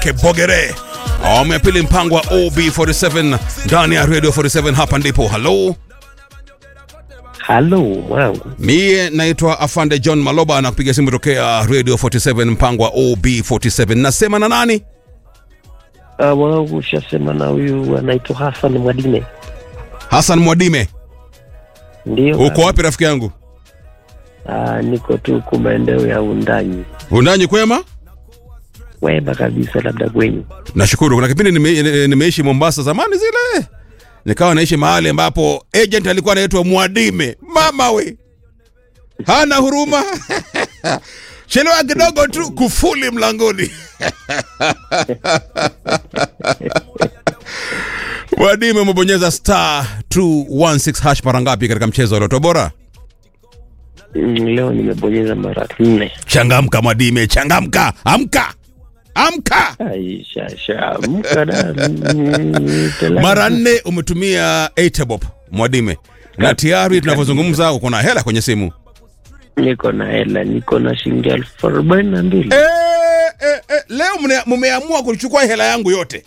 kwake Bogere. Awamu ya pili mpango wa OB47 ndani ya Radio 47 hapa ndipo. Halo. Halo mwanangu, Mie naitwa Afande John Maloba na kupiga simu tokea Radio 47 mpango wa OB47. Nasema na nani? Ah, mwanangu, ushasema na huyu anaitwa Hassan Mwadime. Hassan Mwadime. Ndio Uko wapi rafiki yangu? Ah, niko tu huku maeneo ya undanyi Undanyi kwema? wema kabisa, labda kwenyu. Nashukuru. Kuna kipindi nime, nimeishi Mombasa zamani zile, nikawa naishi mahali ambapo agent alikuwa anaitwa Mwadime. Mama we, hana huruma chelewa kidogo tu kufuli mlangoni. Mwadime umebonyeza star 216 hash mara ngapi katika mchezo wa Loto Bora? Mm, leo nimebonyeza mara nne. Changamka Mwadime, changamka, amka, amka. Aishashamka da mm, tela- mara nne umetumia Etebop Mwadime, na tayari tunavyozungumza uko na hela kwenye simu. niko na hela, niko na shilingi elfu arobaini na mbili Eh, eh, eh, leo mne- mmeamua kuchukua hela yangu yote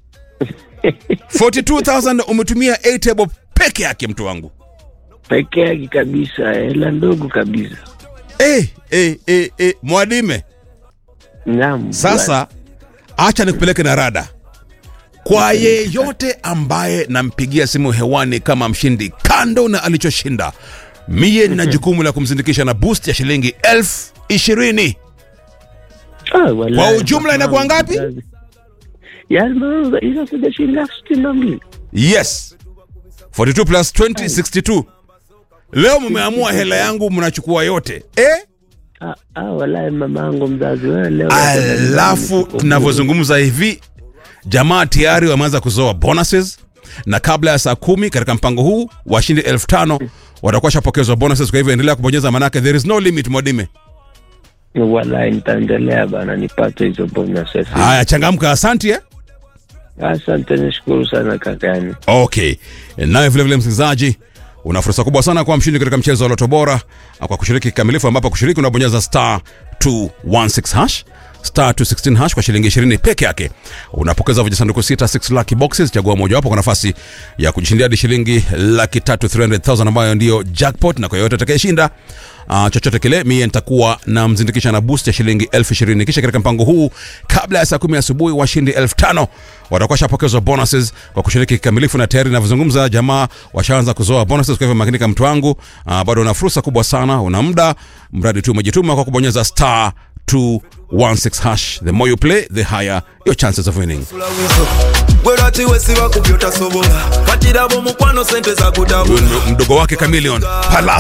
42000 umetumia Etebop peke yake, mtu wangu. peke yake kabisa, hela ndogo kabisa. Eh, eh, eh, eh, Mwadime, Naam, sasa acha nikupeleke na rada kwa yeyote ambaye nampigia simu hewani kama mshindi, kando na alichoshinda, mie nina jukumu la kumsindikisha na boost ya shilingi elfu ishirini. Ah, wallahi, Kwa ujumla inakuwa ngapi? Yaani mwanangu, inakuja shilingi elfu sitini na mbili. Yes. 42 plus 20 62. Leo mmeamua hela yangu mnachukua yote. Eh? Ah, ah, wallahi mamangu mzazi wewe leo Alafu tunavyozungumza hivi jamaa tayari wameanza kuzoa bonuses na kabla ya saa kumi katika mpango huu washindi elfu tano watakuwa shapokezwa bonuses. Kwa hivyo endelea kubonyeza, manake there is no limit. Mwadime, wallahi nitaendelea bana nipate hizo bonuses. haya changamka. Asante eh? Asante, nishukuru sana kakani. Okay, naye vilevile msikilizaji, una fursa kubwa sana kuwa mshindi katika mchezo wa Loto Bora kwa kushiriki kikamilifu, ambapo kushiriki unabonyeza star 216 hash star 216 hash kwa shilingi 20 peke yake. Unapokeza vijisanduku sita 6 lucky boxes, chagua mojawapo kwa nafasi ya kujishindia hadi shilingi laki tatu 300,000 ambayo ndiyo jackpot, na kwa yoyote atakayeshinda Uh, chochote kile mie nitakuwa na mzindikisha na boost ya shilingi elfu ishirini kisha katika mpango huu kabla ya saa kumi asubuhi washindi elfu tano watakuwa shapokezwa bonuses kwa kushiriki kikamilifu na tayari inavyozungumza jamaa washaanza kuzoa bonuses kwa hivyo makinika mtu wangu uh, bado una fursa kubwa sana una muda mradi tu umejituma kwa kubonyeza star 216 hash the more you play the higher your chances of winning bwerati wesiba ku byotasobola patira bomukwano sente zagudabula Huyu ni mdogo wake Chameleon Palace